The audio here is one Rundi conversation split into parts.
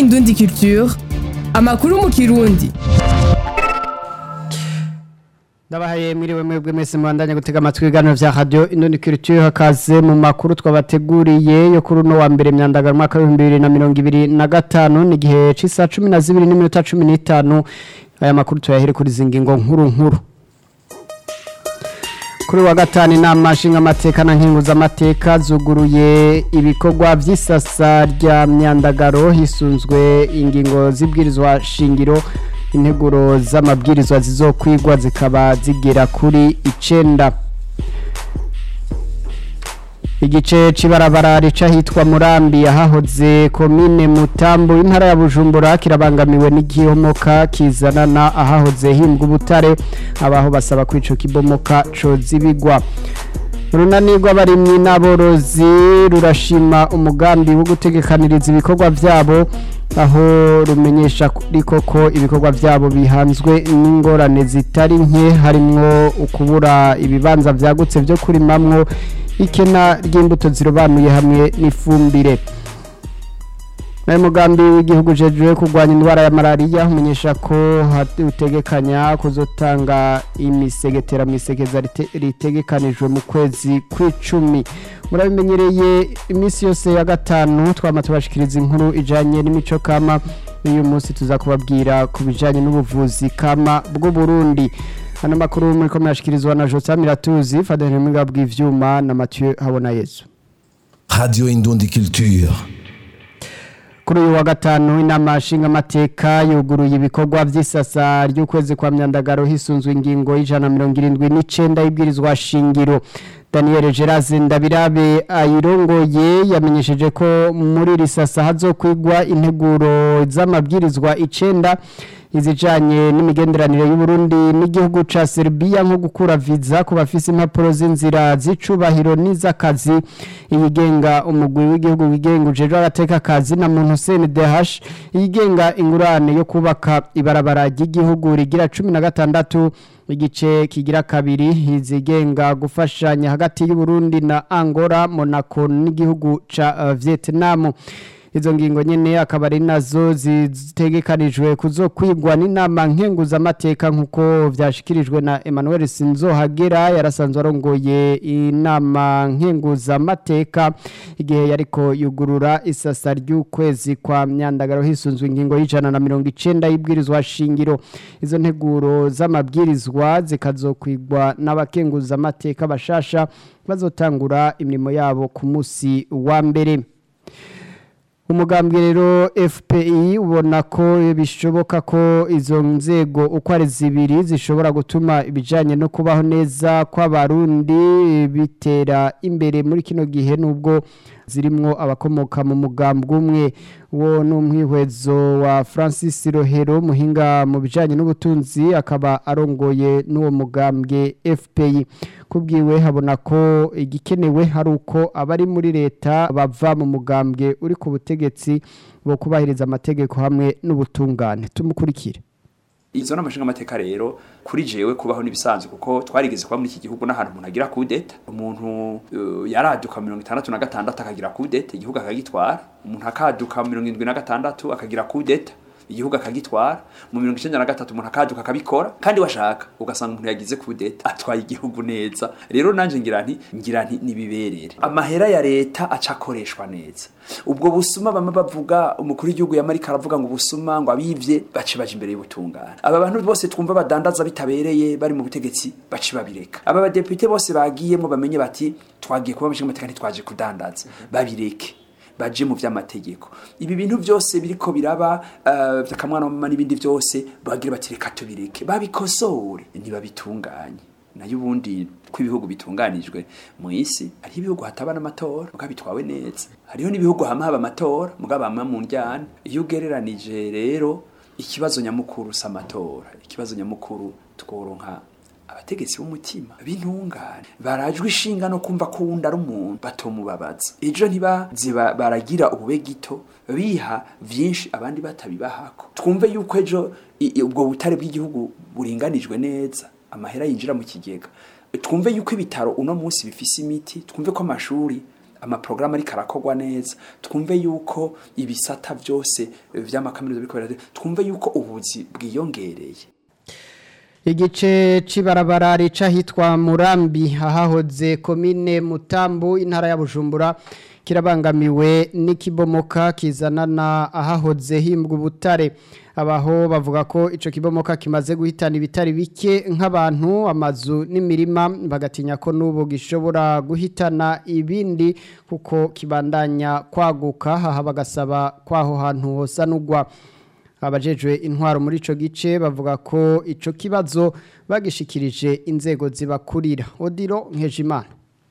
Indundi Culture amakuru mu kirundi ndabahaye mwiriwe mwebwe mwese mubandanya gutega amatwi ibiganiro vya radio Indundi Culture hakaze mu makuru twabateguriye yo kuri uno wa mbere myandagara mwaka w'ibihumbi bibiri na mirongo ibiri na gatanu ni igihe c'isa cumi na zibiri n'iminota cumi n'itanu aya makuru tuyahere kuri izi ngingo nkuru nkuru kuri wa gatanu inama nshingamateka na nkenguzamateka zuguruye ibikorwa vy'isasa rya myandagaro hisunzwe ingingo z'ibwirizwa shingiro integuro z'amabwirizwa zizokwigwa zikaba zigera kuri icenda igice c'ibarabara rica hitwa murambi ahahoze komine mutambu intara ya bujumbura kirabangamiwe n'igihomoka kizanana ahahoze himbwa ubutare abaho basaba ko ico kibomoka cozibigwa urunani rw'abarimyi n'aborozi rurashima umugambi wo gutegekaniriza ibikorwa vyabo aho rumenyesha ariko ko ibikorwa vyabo bihanzwe n'ingorane zitari nke harimwo ukubura ibibanza vyagutse vyo kurimamwo ikena ry'imbuto zirobanuye hamwe n'ifumbire nayo mugambi w'igihugu jejwe kurwanya indwara ya malariya umenyesha ko utegekanya kuzotanga imisegetera mu isekeza ritegekanijwe mu kwezi kw'icumi murabimenyereye iminsi yose ya gatanu twama tubashikiriza inkuru ijanye n'imico kama uyu munsi tuza kubabwira ku bijanye n'ubuvuzi kama bw'u Burundi hano makuru muri ko murashikirizwa na Joseph Miratuzi Fadel Mwiga bw'ivyuma na Mathieu Habona Yesu Radio Indundi Culture kuri uyu wa gatanu inama nshingamateka yuguruye ibikorwa vy'isasa ry'ukwezi kwa myandagaro hisunzwe ingingo y'ijana mirongo irindwi n'icenda y'ibwirizwa shingiro Daniel Geraze Ndabirabe ayirongoye yamenyesheje ko muri iri sasa hazokwigwa integuro z'amabwirizwa icenda izijanye n'imigenderanire y'u Burundi n'igihugu ca Serbia nko gukura visa ku bafise impapuro z'inzira z'icubahiro n'izakazi iyigenga umugwi w'igihugu wigenga ujejwe agateka kazi na muntu CNDH iyigenga ingurane yo kubaka ibarabara ry'igihugu rigira 16 igice kigira kabiri izigenga gufashanya hagati y'u Burundi na Angola Monaco n'igihugu ca uh, Vietnam izo ngingo nyene akaba ari nazo zitegekanijwe kuzokwigwa n'inama nkenguzamateka nk'uko vyashikirijwe na Emmanuel Sinzohagera yarasanzwe arongoye inama nkenguzamateka igihe yariko yugurura isasa ry'ukwezi kwa myandagaro hisunzwe ingingo y'ijana na mirongo icenda y'ibwirizwa shingiro izo nteguro z'amabwirizwa zikazokwigwa n'abakenguzamateka bashasha bazotangura imirimo yabo ku musi wa mbere umugambwe rero FPI ubona ko bishoboka ko izo nzego uko ari zibiri zishobora gutuma ibijanye no kubaho neza kw'abarundi bitera imbere muri kino gihe nubwo zirimwo abakomoka mu mugambwe umwe wo n'umwihwezo wa Francis Rohero muhinga mu bijanye n'ubutunzi akaba arongoye n'uwo mugambwe FPI kubwiwe habona ko igikenewe hari uko abari muri leta bava mu mugambwe uri ku butegetsi bo kubahiriza amategeko hamwe n'ubutungane tumukurikire izo n'amashinga amateka rero kuri jewe kubaho nibisanzwe kuko twarigeze kuba muri iki gihugu n'ahantu umuntu agira kudeta umuntu uh, yaraduka mirongo itandatu na gatandatu akagira kudeta igihugu akagitwara umuntu akaduka mirongo indwi na gatandatu akagira kudeta igihugu akagitwara mu mirongo icenda na gatatu umuntu akaduka akabikora kandi washaka ugasanga umuntu yagize kudeta atwaye igihugu neza rero nanje ngira nti ngira nti nibiberere amahera ya leta aca akoreshwa neza ubwo busuma bamwe bavuga umukuru w'igihugu yamarika aravuga ngo ubusuma ngo abivye bace baje imbere y'ubutungane aba bantu bose twumva badandaza bitabereye bari mu butegetsi bace babireka aba badepite bose bagiyemo bamenye bati twagiye kuba amashinga amategeko ntitwaje kudandaza babireke baje mu vy'amategeko ibi bintu byose biriko biraba uh, vyakamwana mama n'ibindi byose bagira bati reka tubireke babikosore ntibabitunganye nayo ubundi ko ibihugu bitunganijwe mu isi hariho ibihugu hataba n'amatora mugabo bitwawe neza hariho n'ibihugu hamwe haba amatora mugabo hamwe mu njyana iyo ugereranije rero ikibazo nyamukuru si amatora ikibazo nyamukuru tworonka abategetsi b'umutima b'intungane barajwe ishinga no kumva ko wundi ari umuntu batomubabaza ejo ntibaze baragira ubube gito biha vyinshi abandi batabibahako twumve yuko ejo ubwo butare bw'igihugu buringanijwe neza amahera yinjira mu kigega twumve yuko ibitaro uno munsi bifise imiti twumve ko amashuri amaprograma ariko arakorwa neza twumve yuko ibisata byose eh, vy'amakaminuza biriko birate twumve yuko ubuzi bwiyongereye igice c'ibarabara rica hitwa murambi ahahoze komine mutambu intara ya bujumbura kirabangamiwe n'ikibomoka kizanana ahahoze himbwa ubutare abaho bavuga ko ico kibomoka kimaze guhitana ibitari bike nk'abantu amazu n'imirima bagatinya ko n'ubu gishobora guhitana ibindi kuko kibandanya kwaguka aha bagasaba kwaho hantu hosanurwa abajejwe intwaro muri ico gice bavuga ko ico kibazo bagishikirije inzego zibakurira odiro nkejimana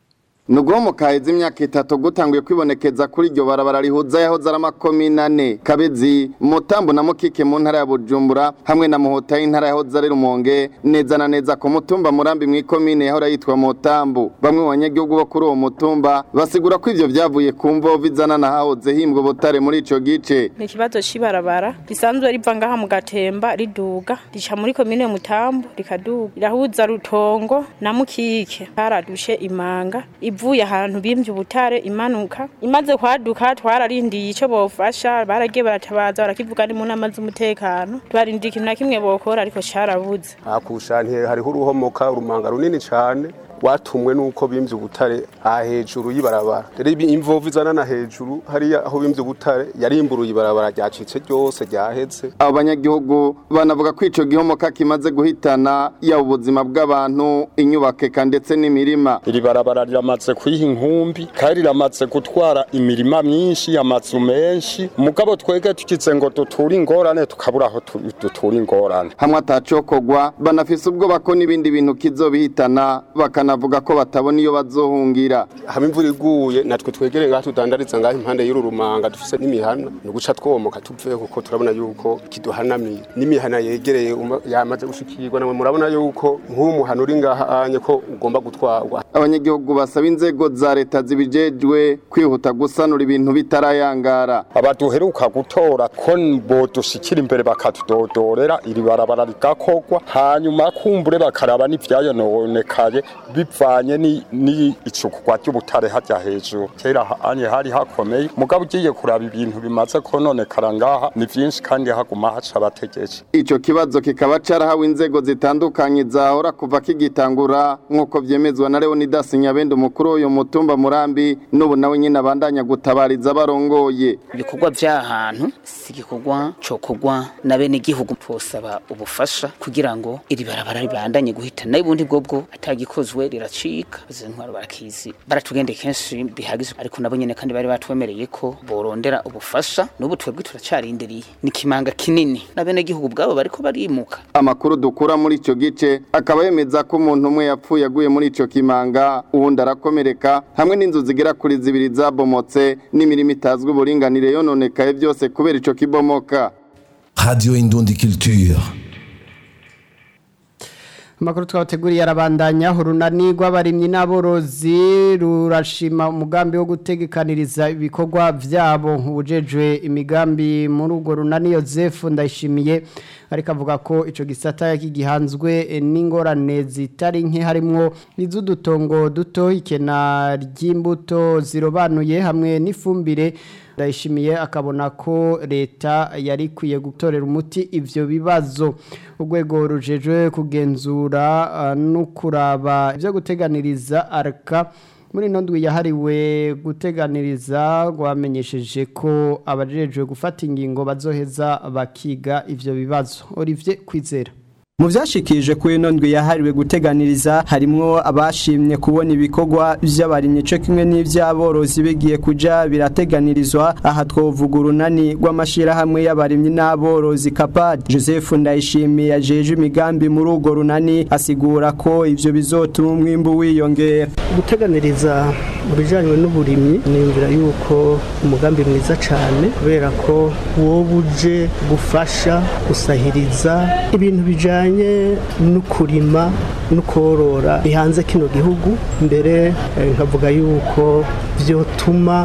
Nugo mu kahezi imyaka itatu gutanguye kwibonekeza kuri iryo barabara rihuza yahoze ari amakomine ane Kabezi Mutambo na Mukike mu ntara ya Bujumbura hamwe na Muhota y'intara yahoze ari Rumonge neza na neza ku mutumba Murambi mu ikomine yahora yitwa Mutambo bamwe mu banyagihugu bo kuri uwo mutumba basigura ko ivyo vyavuye ku mvo bizana na hahoze himbwa ubutare muri ico gice ni ikibazo cy'ibarabara risanzwe riva ngaha mu gatemba riduga rica muri komine mutambo rikaduga rirahuza rutongo na mukike haradushe imanga ivuye ahantu bimvye ubutare imanuka imaze kwaduka twararindiye ico bofasha baragiye baratabaza barakivuga ni mu nama z'umutekano twarindiye ikintu na kimwe bokora ariko carabuze hakushantiye hariho uruhomoka urumanga runini cyane watumwe nuko bimvye ubutare aha hejuru y'ibarabara rero ibi- imvovu izanana hejuru hariya aho bimvye ubutare yarimburuye ibarabara ryacitse ryose ryaheze abo banyagihugu banavuga ko ico gihomoka kimaze guhitana yaba ubuzima bw'abantu inyubako eka ndetse n'imirima iri barabara riramaze kwiha inkumbi kandi riramaze gutwara imirima myinshi amazu menshi mugabo twege tukize ngo duture ingorane tukabura aho tu- dutura ingorane hamwe atacokogwa banafise ubwoba ko n'ibindi bintu kizobihitana bakanavuga ko batabona iyo bazohungira hamwe imvura iguye natwe twegereye ngaha tudandariza ngaha impande y'uru rumanga dufise n'imihana ni uguca twomoka tuveho kuko turabona yuko kiduhanamiye n'imihana yegereye uma- yamaze gushikirwa namwe murabona yuko nk'uwo muhana uri ngaha anye ko ugomba gutwarwa abanyagihugu basaba inzego za leta zibijejwe kwihuta gusanura ibintu bitarayangara abaduheruka gutora ko bodushikira imbere bakatudodorera iri barabara rigakorwa hanyuma kumbure bakaraba n'ivyayononekaye bivanye ni- n'icukugwa ry'ubutare harya hejuru kera ha- anye hari hakomeye mugabo ugiye kuraba ibintu bimaze kononekara ngaha ni vyinshi kandi haguma haca abategeje ico kibazo kikaba carahawe inzego zitandukanye zahora kuva kigitangura nk'uko vyemezwa na Leonidas Nyabende umukuru w'uyu mutumba Murambi n'ubu nawe nyine abandanya gutabariza abarongoye ibikorwa by'ahantu si igikorwa cokorwa na bene igihugu twosaba ubufasha kugira ngo iri barabara ribandanye guhita nayo ubundi bwobwo atagikozwe riracika izo ntwaro barakizi baratugende kenshi bihagije ariko nabo nyene kandi bari batwemereye ko borondera ubufasha n'ubu twebwe turacarindiriye ni kimanga kinini na bene igihugu bwabo bariko barimuka amakuru dukura muri ico gice akaba yemeza ko umuntu umwe yapfuye aguye muri ico kimanga uwundi arakomereka hamwe n'inzu zigera kuri zibiri zabomotse n'imirimo itazwi uburinganire yononekaye byose kubera ico kibomoka Radio Indundi Culture. Amakuru twabateguriye arabandanya urunani rw'abarimyi n'aborozi rurashima umugambi wo gutegekaniriza ibikorwa vyabo ubujejwe imigambi muri urwo runani Joseph ndayishimiye ariko avuga ko ico gisata kigihanzwe n'ingorane zitari nke harimwo iz'udutongo duto ikena ry'imbuto zirobanuye hamwe n'ifumbire ndayishimiye akabona ko leta yari ikwiye gutorera umuti ivyo bibazo urwego rujejwe kugenzura uh, no kuraba ivyo guteganiriza arka muri ino ndwi yahariwe guteganiriza rwamenyesheje ko abajejwe gufata ingingo bazoheza bakiga ivyo bibazo Olivier Kwizera mu byashikirije kuri ino ndwi yahariwe guteganiriza harimwo abashimye kubona ibikorwa by'abarimyi cyo kimwe n'iby'aborozi bigiye kuja birateganirizwa aha twovuga urunani rw'amashirahamwe y'abarimyi n'aborozi kapad joseph ndayishimiye ajeje imigambi muri urwo runani asigura ko ivyo bizotuma umwimbu wiyongera guteganiriza mu bijyanye n'uburimyi niyumvira yuko umugambi mwiza cyane kubera ko wowe uje gufasha gusahiriza ibintu bijyanye no kurima no korora bihanze kino gihugu mbere nkavuga yuko byotuma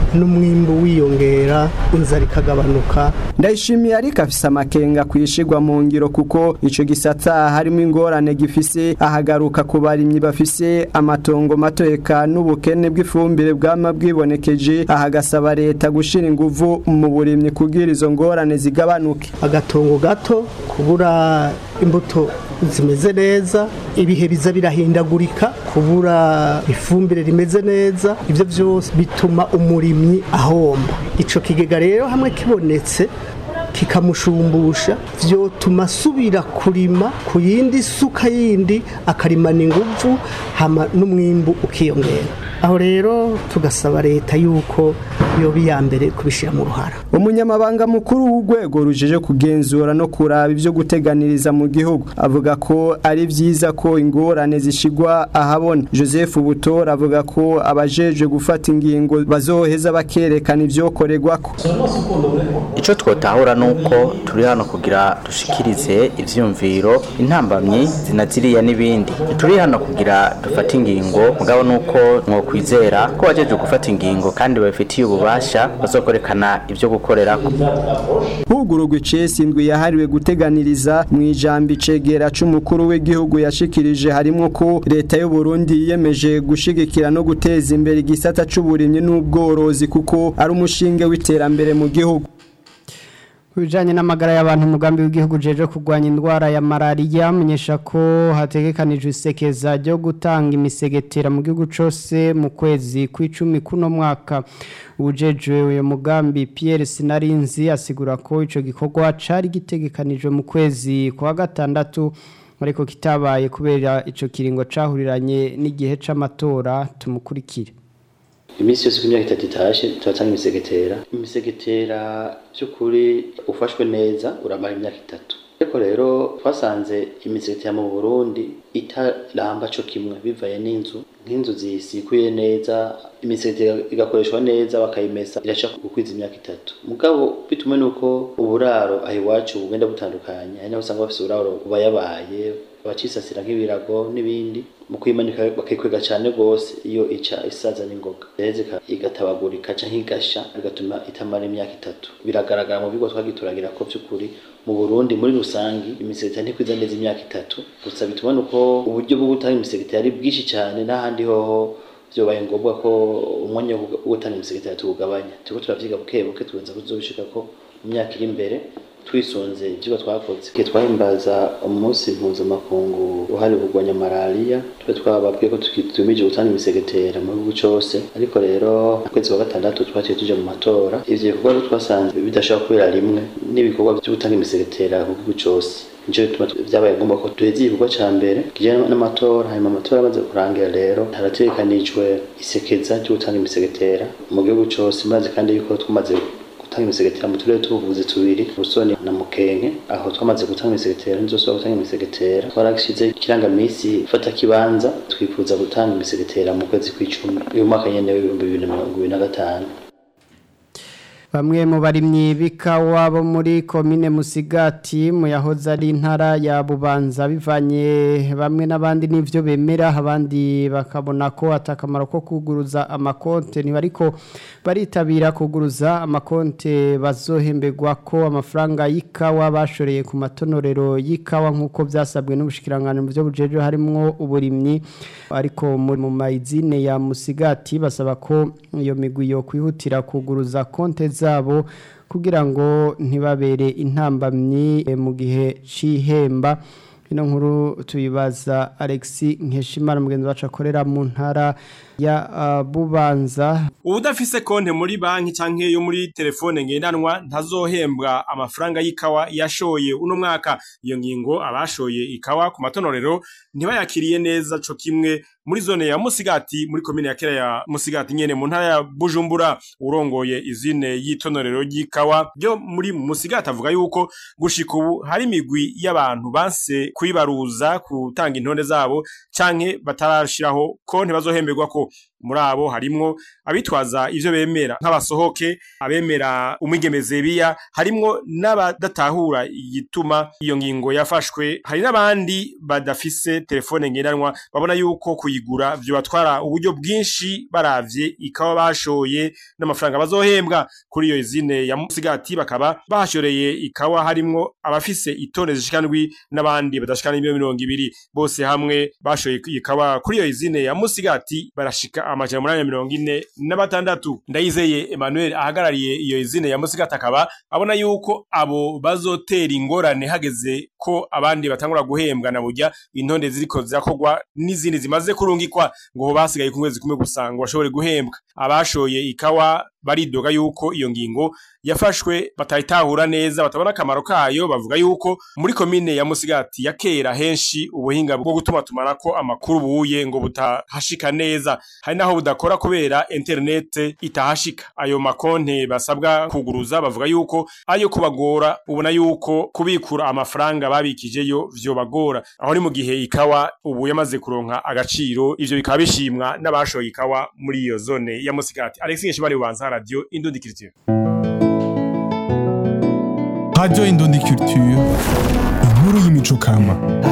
n'umwimbu wiyongera inzara ikagabanuka ndayishimiye ariko afise amakenga kwishigwa mu ngiro kuko ico gisata harimo ingorane gifise ahagaruka ku barimyi bafise amatongo mato eka n'ubukene bw'ifumbire bwama bwibonekeje ahagasaba leta gushira inguvu mu burimyi kugira izo ngorane zigabanuke agatongo gato kubura imbuto zimeze neza ibihe biza birahindagurika kubura ifumbire rimeze neza ibyo byose bituma umurimyi ahomba ico kigega rero hamwe kibonetse kikamushumbusha vyotuma asubira kurima ku yindi suka yindi akarimana inguvu hama n'umwimbu ukiyongera aho rero tugasaba leta yuko yoba iya mbere kubishyira mu ruhara umunyamabanga mukuru w'urwego rujeje kugenzura no kuraba ibyo guteganiriza mu gihugu avuga ko ari byiza ko ingorane zishigwa ahabona joseph butora avuga ko abajeje gufata ingingo bazoheza bakerekana ibyokorerwako icyo twotahura ni uko turi hano kugira dushikirize ibyiyumviro intambamyi zinaziriya n'ibindi turi hano kugira dufate ingingo mugabo ni uko mwokwizera ko bajeje gufata ingingo kandi babifitiye ububasha bazokorekana ibyo gukorera hugururwa icesi indwi yahariwe guteganiriza mu ijambo icegera c'umukuru w'igihugu yashikirije harimo ko leta y'u Burundi yiyemeje gushigikira no guteza imbere igisata c'uburimyi n'ubworozi kuko ari umushinge w'iterambere mu gihugu Kubijanye n'amagara y'abantu umugambi w'igihugu jeje kurwanya indwara ya malaria amenyesha ko hategekanijwe isekeza ryo gutanga imisegetera mu gihugu cose mu kwezi kw'icumi kuno mwaka ubujejwe uyo mugambi Pierre Sinarinzi asigura ko ico gikorwa cari gitegekanijwe mu kwezi kwa gatandatu ariko kitabaye kubera ico kiringo cahuriranye n'igihe c'amatora tumukurikire iminsi yose ku myaka itatu itashe turatanga imisegetera imisegetera by'ukuri ufashwe neza uramara imyaka itatu ariko rero twasanze imisegetera mu burundi itaramba co kimwe bivaye n'inzu nk'inzu zisikuye neza imisegetera igakoreshwa neza bakayimesa irasha gukwiza imyaka itatu mugabo bitume nuko uburaro aho iwacu bugenda butandukanye hari naho usanga bafise uburaro bubayabaye abacisasira nk'ibirago n'ibindi mu kwimanika bakikwega cyane rwose iyo ica isaza n'ingoga rero igatabagurika canke igasha bigatuma itamara imyaka itatu biragaragara mu bigo twagituragira ko by'ukuri mu Burundi muri rusangi imisegetera ntikwiza neza imyaka itatu gusa bituma nuko uburyo bwo gutanga imisegetera ari bwinshi cyane n'ahandi hoho byobaye ngombwa ko umwanya wo gutanga imisegetera tuwugabanya turiko turavyiga buke buke tugenza kuzobishika ko mu myaka iri imbere twisunze ivyigwa twakoze igihe twahimbaza umunsi mpuzamakungu uhariwe kurwanya malariya twe twababwiye ko tumije gutanga imisegetera mu gihugu cose ariko rero ukwezi kwa gatandatu twaciye tuja mu matora ivyo bikorwa rero twasanze bidashobora kubera rimwe n'ibikorwa vyo gutanga imisegetera ku gihugu cose nico bituma vyabaye ngombwa ko duheza igikorwa ca mbere kijanye n'amatora hanyuma amatora amaze kurangira rero harategekanijwe isekeza ryo gutanga imisegetera mu gihugu cose maze kandi yuko twamaze gutanga imisegetera mu turere tubuvuzi tubiri Busoni na Mukenke aho twamaze gutanga imisegetera nizosubira gutanga imisegetera twarashize ikirangamisi fata kibanza twifuza gutanga imisegetera mu kwezi kw'icumi uyu mwaka nyene w'ibihumbi bibiri na mirongo ibiri na gatanu Bamwe mu barimyi b'ikawa bo muri komine Musigati mu yahoze ari intara ya Bubanza bivanye bamwe n'abandi n'ivyo bemera abandi bakabona ko atakamaro ko kuguruza amakonte ntibariko baritabira kuguruza amakonte bazohemberwa ko amafaranga y'ikawa bashoreye ku matonorero y'ikawa nk'uko byasabwe n'ubushikirangano mu byo bujeje harimo uburimyi ariko mu mayizine ya Musigati basaba ko iyo migwi yo kwihutira kuguruza konte zabo kugira ngo ntibabere intambamyi mu gihe c'ihemba ino nkuru tuyibaza Alexi Nkeshimana mugenzi wacu akorera mu ntara ya uh, Bubanza Udafise konte muri banki canke yo muri telefone ngendanwa ntazohembwa amafaranga y'ikawa yashoye uno mwaka iyo ngingo abashoye ikawa ku matonorero ntibayakiriye neza co kimwe muri zone ya Musigati muri komine ya Kera ya Musigati nyene mu ntara ya Bujumbura urongoye izine y'itonorero y'ikawa byo muri Musigati avuga yuko gushika ubu hari imigwi y'abantu banse kwibaruza gutanga intonde zabo canke batarashiraho konte bazohemberwa ko muri abo harimwo abitwaza ivyo bemera nk'abasohoke abemera umwigemeze biya harimwo n'abadatahura igituma iyo ngingo yafashwe hari n'abandi badafise telefone ngendanwa babona yuko kuyi kuyigura vyobatwara uburyo bwinshi baravye ikawa bashoye n'amafaranga bazohembwa kuri iyo izine ya Musigati bakaba bashoreye ikawa harimwo abafise itone zishika ndwi n'abandi badashika n'ibiro mirongo ibiri bose hamwe bashoye ikawa kuri iyo izine ya Musigati barashika amajana umunani na mirongo ine na batandatu ndayizeye Emmanuel ahagarariye iyo izine ya Musigati akaba abona yuko abo bazotera ingorane hageze ko abandi batangura guhembwa na burya intonde ziriko zirakogwa n'izindi zimaze kurungikwa ngo basigaye ku kwezi kumwe gusa ngo bashobore guhembwa abashoye ikawa baridoga yuko iyo ngingo yafashwe batayitahura neza batabona akamaro kayo bavuga yuko muri komine ya Musigati ya kera henshi ubuhinga bwo gutuma tumanako amakuru buye ngo butahashika neza hari naho budakora kubera internet itahashika ayo makonte basabwa kuguruza bavuga yuko ayo kubagora ubona yuko kubikura amafaranga babikijeyo vyobagora aho ni mu gihe ikawa ubu yamaze kuronka agaciro ivyo bikaba bishimwa n'abashoye ikawa muri iyo zone ya Musigati Alex Ngeshibari ubanza radio Indundi Culture Radio Indundi Culture inkuru y'imico kama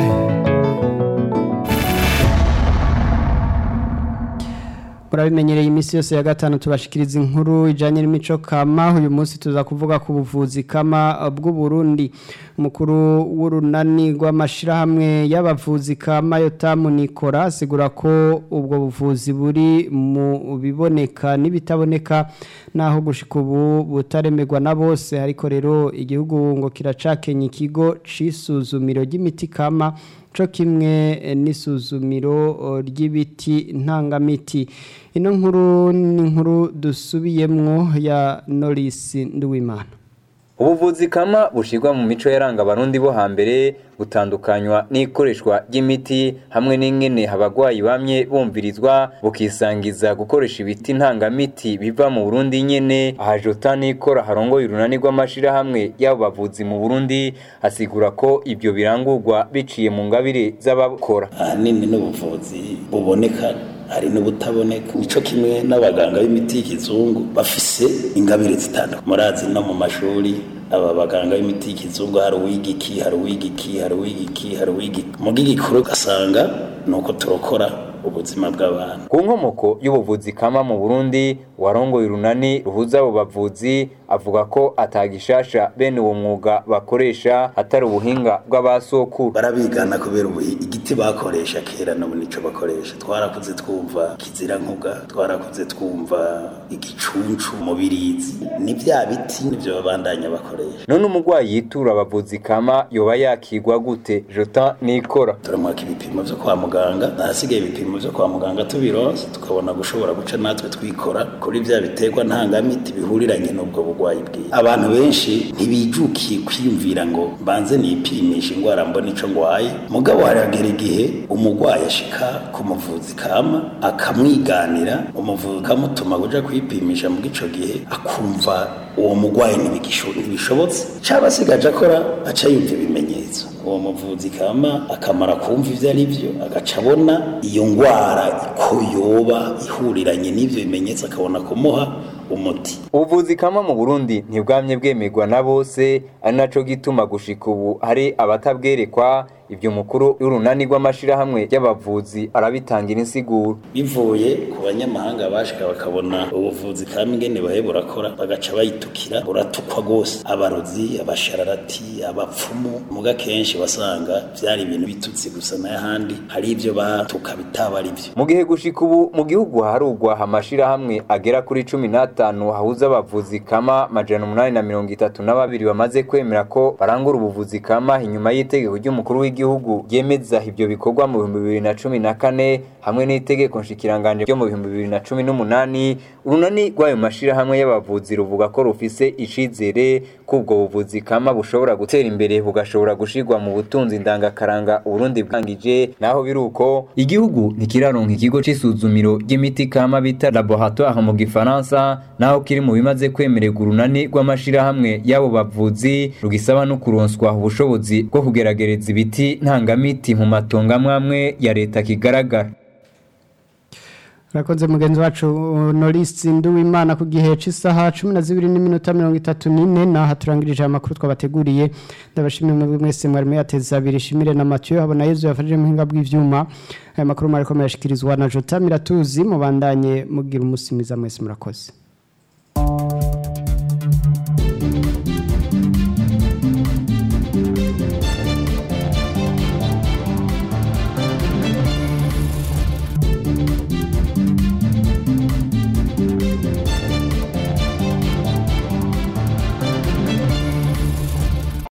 murabimenyereye iminsi yose ya gatanu tubashikiriza inkuru ijanye n'imico kama uyu munsi tuza kuvuga ku buvuzi kama bw'u Burundi umukuru w'urunani rw'amashirahamwe y'abavuzi kama Yotamu Nikora asigura ko ubwo buvuzi buri mu biboneka n'ibitaboneka naho gushika ubu butaremerwa na bose ariko rero igihugu ngo kiracakenya ikigo c'isuzumiro ry'imiti kama co kimwe n'isuzumiro ry'ibiti ntangamiti ino nkuru ni inkuru dusubiyemwo ya Norris Nduwimana ubuvuzi kama bushirwa mu mico yaranga abarundi bo hambere butandukanywa n'ikoreshwa ry'imiti hamwe n'ingene abagwayi bamye bumvirizwa bukisangiza gukoresha ibiti ntangamiti biva mu Burundi nyene ahajota nikora harongoye urunani rw'amashirahamwe y'abo bavuzi mu Burundi asigura ko ibyo birangurwa biciye mu ngabire z'abakora ahanini n'ubuvuzi buboneka hari n'ubutaboneka nico kimwe n'abaganga b'imiti y'ikizungu bafise ingabire zitandukanye murazi no mu mashuri aba baganga b'imiti y'ikizungu hari uwigiki hari uwigiki hari uwigiki hari uwigiki mu bw'igikuru ugasanga ni uko turokora ubuzima bw'abantu ku nkomoko y'ubuvuzi kama mu Burundi warongoye urunani ruhuza abo bavuzi avuga ko atagishasha bene uwo mwuga bakoresha atari ubuhinga bw'abasokuru barabigana kubera ubu igiti bakoresha kera n'ubu nico bakoresha twarakuze twumva kizira nkuga twarakuze twumva igicuncu mubirizi ni bya biti nivyo babandanya bakoresha none umugwayi yitura abavuzi kama yoba yakigwa gute jota nikora turamwaka ibipimo vyo kwa muganga nahasigaye ibipimo vyo kwa muganga tubironse tukabona gushobora guca natwe twikora kuri vya biterwa ntangamiti bihuriranye n'ubwo bugwayi bwiwe abantu benshi ntibijukiye kwiyumvira ngo mbanze nipimisha ingwara mbona ico ngwaye mugabo haragera igihe umugwayi ashika ku muvuzi kama akamwiganira umuvuzi kamutuma kuja kwipimisha mu gico gihe akumva uwo mugwayi ntibishobotse caba asigaje akora aca yumva ibimenyetso uwo muvuzi kama akamara kumva ivyo ari vyo agaca abona iyo ngwara ko yoba ihuriranye n'ivyo bimenyetso akabona kumuha umuti ubuvuzi kama mu Burundi ntibwamye bwemerwa na bose ari naco gituma gushika ubu hari abatabwerekwa ibyo mukuru y'urunani rw'amashirahamwe y'abavuzi arabitangira insiguro bivuye ku banyamahanga bashika bakabona ubuvuzi kama ingene bahe burakora bagaca bayitukira buratukwa gose abarozi abashararati abapfumu muga kenshi basanga vyari ibintu bitutsi gusa n'ahandi hari ivyo batuka bitaba ari vyo mu gihe gushika ubu mu gihugu harugwa amashirahamwe agera kuri cumi n'atanu hahuza abavuzi kama majana umunani na mirongo itatu na babiri bamaze kwemera ko barangura ubuvuzi kama inyuma y'itegeko ry'umukuru w'igihugu ryemeza ivyo bikorwa mu bihumbi bibiri na cumi na kane hamwe n'itegeko nshikiranganje ryo mu bihumbi bibiri na cumi n'umunani urunani rw'ayo mashirahamwe y'abavuzi ruvuga ko rufise icizere ko ubwo buvuzi kama bushobora gutera imbere bugashobora gushirwa mu butunzi ndangakaranga uburundi bwangije naho biruko igihugu ntikiraronka ikigo c'isuzumiro ry'imiti kama bita laboratoire mu gifaransa naho kiri mu bimaze kwemererwa urunani rw'amashirahamwe y'abo bavuzi rugisaba no kuronswa ubushobozi bwo kugeragereza ibiti ntangamiti mu matongo amwe amwe ya leta kigaragara urakoze mugenzi wacu norisi nduwimana ku gihe cy'isaha cumi na zibiri n'iminota mirongo itatu n'ine naho turangirije amakuru twabateguriye ndabashimira mwebwe mwese mwari muyateza abiri shimire na matiyo habona yezu yafashije muhinga bw'ivyuma aya makuru mwariko murashikirizwa na jota miratuzi mubandanye mugira umunsi mwiza mwese murakoze